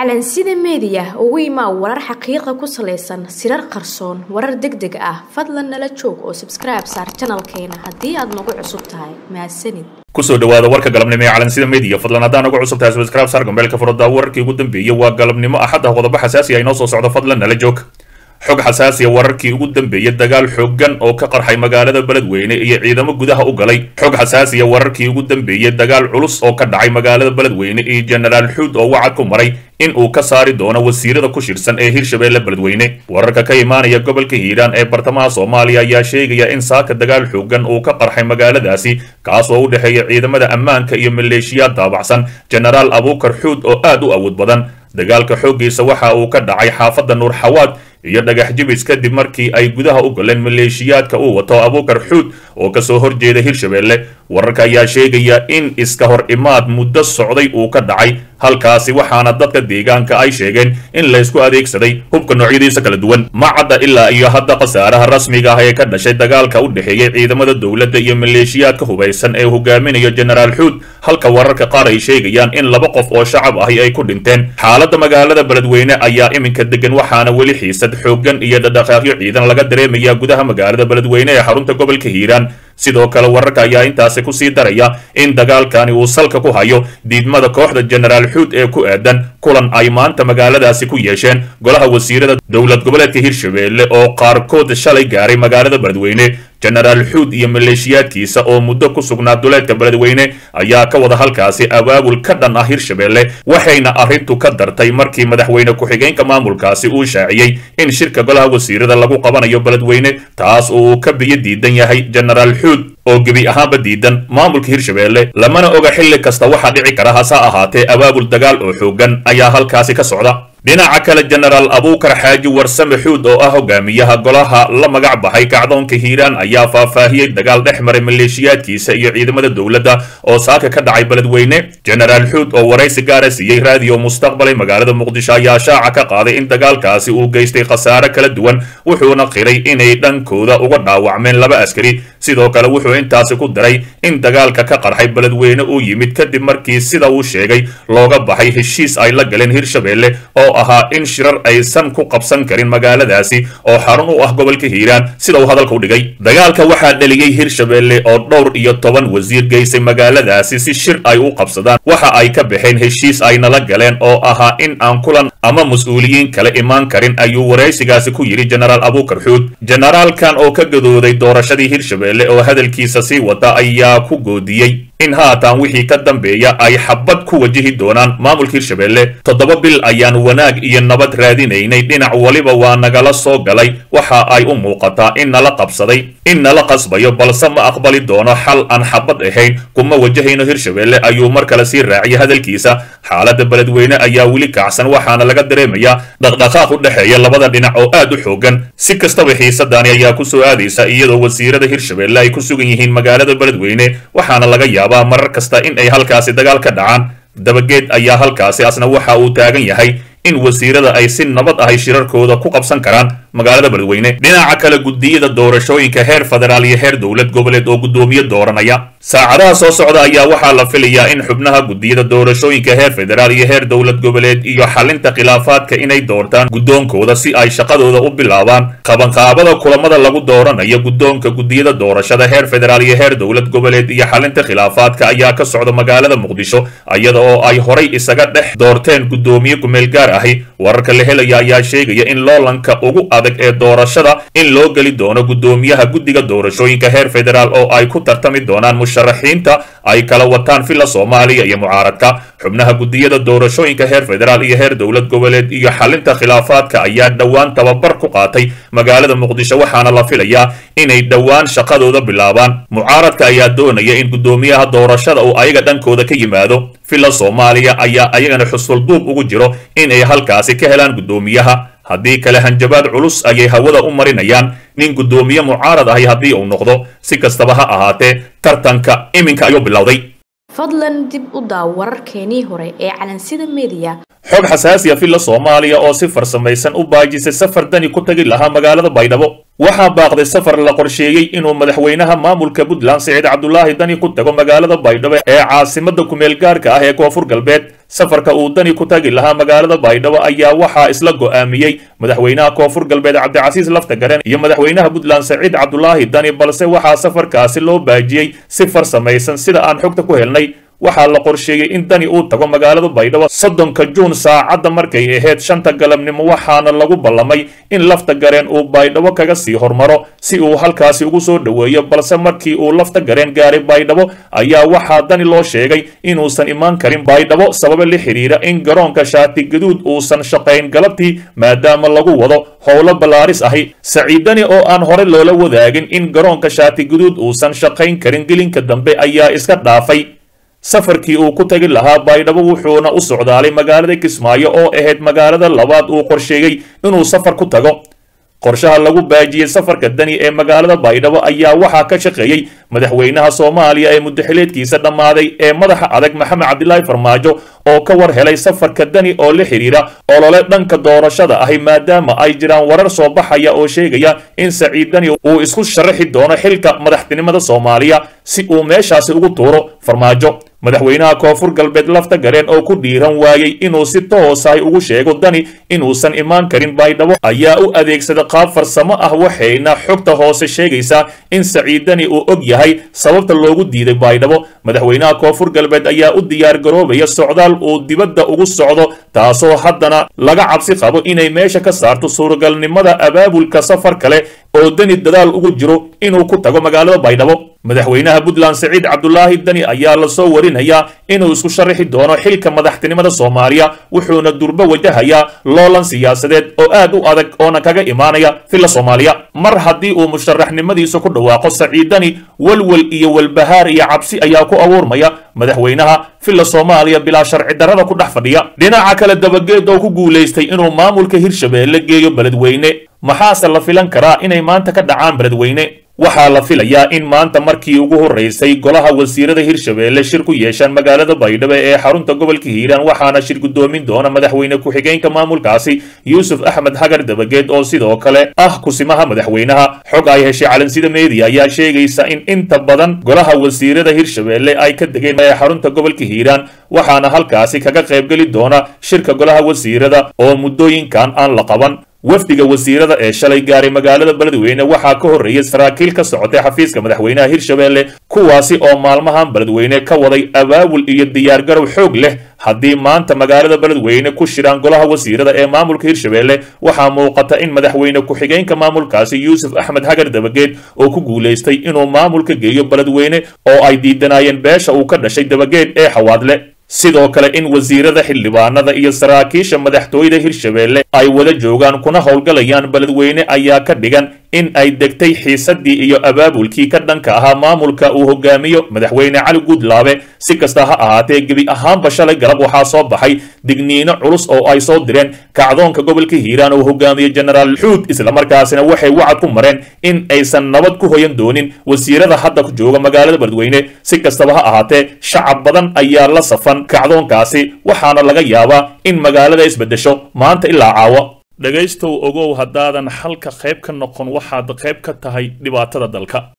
calansida meediya ugu imaa warar xaqiiqa ku salaysan sirar qarsoon warar deg deg ah fadlan nala joog oo sabskribe saar janalkeena haddii aad nagu cusub tahay mahadsanid kusoo dhawaada warka galabnimo ee calansida media fadlan haddaan ugu cusub tahay subscribe saar gambeelka furada wararkii ugu dambeeyey waa galabnimo axadda qodobo xasaasi ah inoo soo socdo fadlan nala joog xog xasaasiya wararkii ugu dambeeyey dagaal xooggan oo ka qarxay magaalada beledweyne iyo ciidamo gudaha u galay xog xasaasiya wararkii ugu dambeeyey dagaal culus oo ka dhacay magaalada beledweyne iyo jenaraal xuud oo wacad ku maray in uu ka saari doono wasiirada ku shirsan ee hirshabeelle beledweyne wararka ka imaanaya gobolka hiiraan ee bartamaha soomaaliya ayaa sheegaya in saaka dagaal xooggan uu ka qarxay magaaladaasi kaas oo u dhexeeya ciidamada ammaanka iyo maleeshiyaad daabacsan jenaraal abuukar xuud oo aad u awood badan dagaalka xooggiisa waxa uu ka dhacay xaafadda nuur xawaad iyo dhagax jibis kadib markii ay gudaha u galeen maleeshiyaadka uu wato abuukar xuud oo kasoo horjeeda hirshabeelle wararka ayaa sheegaya in iska hor imaad muddo socday uu ka dhacay halkaasi waxaana dadka deegaanka ay sheegeen in laysku adeegsaday hubka noocyadiisa kala duwan ma cadda ilaa iyo hadda khasaaraha rasmiga ah ee ka dhashay dagaalka u dhexeeyey ciidamada dowladda iyo maleeshiyaadka hubaysan ee hogaaminayo jenaraal xuud halka wararka qaar ay sheegayaan in laba qof oo shacab ahi ay ku dhinteen xaaladda magaalada beledweyne ayaa iminka degan waxaana weli xiisad xooggan iyo dhadhaqaaqyo ciidan laga dareemaya gudaha magaalada beledweyne ee xarunta gobolka hiiraan sidoo kale wararka ayaa intaasi kusii daraya in dagaalkani uu salka ku hayo diidmada kooxda jenaraal xuud ee ku aadan kulan ay maanta magaaladaasi ku yeesheen golaha wasiirada dowlad goboleedka hirshabeelle oo qaarkood shalay gaaray magaalada beledweyne jenaraal xuud iyo maleeshiyaadkiisa oo muddo ku sugnaa duleedka beledweyne ayaa ka wada halkaasi abaabul ka dhan ah hirshabeelle waxayna arrintu ka dartay markii madaxweyne ku-xigeenka maamulkaasi uu shaaciyey in shirka golaha wasiirada lagu qabanayo beledweyne taas oo uu ka biyo diidan yahay jenaraal xuud oo gebi ahaanba diidan maamulka hirshabeelle lamana oga xilli kasta waxaa dhici kara hase ahaatee abaabul dagaal oo xooggan ayaa halkaasi ka socda dhinaca kale jenaraal abuukar xaaji warsame xuud oo ah hogaamiyaha golaha la magac baxay kacdoonka hiiraan ayaa faahfaahiyey dagaal dhex maray maleeshiyaadkiisa iyo ciidamada dowladda oo saaka ka dhacay beledweyne jenaraal xuud oo waraysi gaara siiyey raadiyo mustaqbalay magaalada muqdisho ayaa shaaca ka qaaday in dagaalkaasi uu geystay khasaare kala duwan wuxuuna qiray inay dhankooda uga dhaawacmeen laba askari sidoo kale wuxuu intaasi ku daray in dagaalka ka qarxay beledweyne uu yimid kadib markii sida uu sheegay looga baxay heshiis ay la galeen hirshabeelle oo ahaa in shirar aysan ku qabsan karin magaaladaasi oo xarun u ah gobolka hiiraan sida uu hadalka u dhigay dagaalka waxaa dheliyey hirshabeelle oo dhowr iyo toban wasiir geysay magaaladaasi si shir ay u qabsadaan waxa ay ka baxeen heshiis ay nala galeen oo ahaa in aan kulan ama mas-uuliyiin kale imaan karin ayuu waraysigaasi ku yidhi jenaraal abuukar xuud jenaraalkan oo ka gadooday doorashadii hirshabeelle oo hadalkiisa sii wata ayaa ku goodiyey in haatan wixii ka dambeeya ay xabad ku wajihi doonaan maamulka hirshabeelle toddoba bil ayaan wanaag iyo nabad raadinaynay dhinac waliba waa nagala soo galay waxa ay u muuqataa in nala qabsaday in nala qasbayo balse ma aqbali doono xal aan xabad ahayn kuma wajahayno hirshabeelle ayuu mar kale sii raaciyay hadalkiisa xaaladda beledweyne ayaa weli kacsan waxaana laga dareemayaa dhaqdhaqaaq u dhexeeya labada dhinac oo aad u xoogan si kastaba xiisadani ayaa ku soo aadaysa iyadoo wasiirada hirshabeelle ay ku sugan yihiin magaalada beledweyne waxaana laga yaabaa marar kasta in ay halkaasi dagaal ka dhacaan dabageed ayaa halkaasi asna waxa uu taagan yahay in wasiirada ay si nabad ahay shirarkooda ku qabsan karaan magaalada beledweyne dhinaca kale gudiyada doorashooyinka heer federaal iyo heer dowlad goboleed oo guddoomiye dooranaya saacadaha soo socda ayaa waxaa la filayaa in xubnaha gudiyada doorashooyinka heer federaal iyo heer dowlad goboleed iyo xalinta khilaafaadka inay doortaan guddoonkooda si ay shaqadooda u bilaabaan qabanqaabada kulamada lagu dooranayo guddoonka gudiyada doorashada heer federaal iyo heer dowlad goboleed iyo xalinta khilaafaadka ayaa ka socda magaalada muqdisho iyada oo ay horay isaga dhex doorteen guddoomiye kumeel gaar ahi wararka la helaya ayaa sheegaya in loolanka ugu adag ee doorashada in loo geli doono guddoomiyaha guddiga doorashooyinka heer federaal oo ay ku tartami doonaan musharaxiinta ay kala wataan villa soomaaliya iyo mucaaradka xubnaha gudiyada doorashooyinka heer federaal iyo heer dowlad goboleed iyo xalinta khilaafaadka ayaa dhowaan tababar ku qaatay magaalada muqdisho waxaana la filayaa inay dhowaan shaqadooda bilaabaan mucaaradka ayaa doonaya in guddoomiyaha doorashada uu ayaga dhankooda ka yimaado villa soomaaliya ayaa ayagana xusulduub ugu jiro inay halkaasi ka helaan guddoomiyaha haddii kale hanjabaad culus ayay hawada u marinayaan nin guddoomiye mucaarad ahi haddii uu noqdo si kastaba ha ahaatee tartanka iminka ayuu bilowday fadlan dib u daaw wararkeenii hore ee calansida meediya xog xasaasiya villa soomaaliya oo si farsamaysan u baajisay safar dani ku tagi lahaa magaalada baydhabo waxaa baaqday safar la qorsheeyey inuu madaxweynaha maamulka puntland siciid cabdulaahi dani ku tago magaalada baydhabo ee caasimada kumeel gaarka ah ee koonfur galbeed safarka uu dani ku tagi lahaa magaalada baydhabo ayaa waxaa isla go'aamiyey madaxweynaha koonfur galbeed cabdicasiis laftagaren iyo madaxweynaha puntland saciid cabdulaahi dani balse waxaa safarkaasi loo baajiyey si farsamaysan sida aan xogta ku helnay waxaa la qorsheeyey in dani uu tago magaalada baydhabo soddonka juun saacadda markay ahayd shanta galabnimo waxaana lagu ballamay in lafta gareen uu baydhabo kaga sii hormaro si uu halkaasi ugu soo dhoweeyo balse markii uu lafta gareen gaaray baydhabo ayaa waxaa dani loo sheegay inuusan imaan karin baydhabo sababa la xidhiira in garoonka shaati gaduud uusan shaqayn galabtii maadaama lagu wado howlo ballaaris ahi saciidani oo aan hore loola wadaagin in garoonka shaati gaduud uusan shaqayn karin gelinka dambe ayaa iska dhaafay safarkii uu ku tagi lahaa baydhabo wuxuuna u socdaalay magaalada kismaayo oo ahayd magaalada labaad uu qorsheeyey inuu safar ku tago qorshaha lagu baajiyey safarka dani ee magaalada baydhabo ayaa waxaa ka shaqeeyey madaxweynaha soomaaliya ee muddaxileedkiisa dhammaaday ee madaxa adag maxamed cabdilaahi farmaajo oo ka war helay safarka dani oo la xidhiira olole dhanka doorashada ahi maadaama ay jiraan warar soo baxaya oo sheegaya in saciid dani uu isku sharaxi doono xilka madaxtinimada soomaaliya si uu meeshaasi ugu tuuro farmaajo madaxweynaha koonfur galbeed lafta gareen oo ku dhiiran waayey inuu si toosahay ugu sheego dani inuusan imaan karin baydhabo ayaa u adeegsada qaab farsamo ah waxayna xogta hoose sheegaysaa in saciid dani uu og yahay sababta loogu diiday baydhabo madaxweynaha koonfur galbeed ayaa u diyaar garoobaya socdaal uu dibadda ugu socdo taasoo haddana laga cabsi qabo inay meesha ka saarto suuragalnimada abaabulka safar kale oo dani dadaal ugu jiro inuu ku tago magaalada baydhabo madaxweynaha puntland saciid cabdulaahi dani ayaa lasoo warinayaa inuu isku sharaxi doono xilka madaxtinimada soomaaliya wuxuuna durbo wajahayaa loolan siyaasadeed oo aad u adag oona kaga imaanaya filla soomaaliya mar haddii uu musharaxnimadiisa ku dhawaaqo saciid dani walwal iyo walbahaar iyo cabsi ayaa ku abuurmaya madaxweynaha filla soomaaliya bilaa sharci darrada ku dhex fadhiya dhinaca kale dabageed oo ku guulaystay inuu maamulka hirshabeelle geeyo beledweyne maxaase la filan karaa inay maanta ka dhacaan beledweyne waxaa la filayaa in maanta markii ugu horreysay golaha wasiirada hirshabeelle shir ku yeeshaan magaalada baydhabo ee xarunta gobolka hiiraan waxaana shir guddoomin doona madaxweyne ku-xigeenka maamulkaasi yuusuf axmed hagar dabageed oo sidoo kale ah kusimaha madaxweynaha xog ay heshay calansida media ayaa sheegaysa in inta badan golaha wasiirada hirshabeelle ay ka degeen ee xarunta gobolka hiiraan waxaana halkaasi kaga qaybgeli doona shirka golaha wasiirada oo muddooyinkan aan la qaban wafdiga wasiirada ee shalay gaaray magaalada beledweyne waxaa ka horreeyay saraakiil ka socotay xafiiska madaxweynaha hirshabeelle kuwaasi oo maalmahan beledweyne ka waday abaabul iyo diyaargarow xoog leh haddii maanta magaalada beledweyne ku shiraan golaha wasiirada ee maamulka hirshabeelle waxaa muuqata in madaxweyne ku-xigeenka maamulkaasi yuusuf axmed hagar dabageed oo ku guulaystay inuu maamulka geeyo beledweyne oo ay diidanaayeen beesha uu ka dhashay dabageed ee xawaadle sidoo kale in wasiirada xildhibaanada iyo saraakiisha madaxtooyada hirshabeelle ay wada joogaan kuna howlgalayaan beledweyne ayaa ka dhigan in ay degtay xiisadii iyo abaabulkii ka dhanka ahaa maamulka uu hogaamiyo madaxweyne cali guudlaabe si kasta ha ahaatee gebi ahaanba shalay galab waxaa soo baxay digniino culus oo ay soo direen kacdoonka gobolka hiiraan oo hogaamiye jenaraal xuud islamarkaasina waxay wacad ku mareen in aysan nabad ku hoyan doonin wasiirada hadda jooga magaalada beledweyne si kastaba ha ahaatee shacab badan ayaa la safan kacdoonkaasi waxaana laga yaabaa in magaalada isbeddesho maanta ilaa caawa dhegaystow ogow haddaadan xalka qayb ka noqon waxaad qayb ka tahay dhibaatada dalka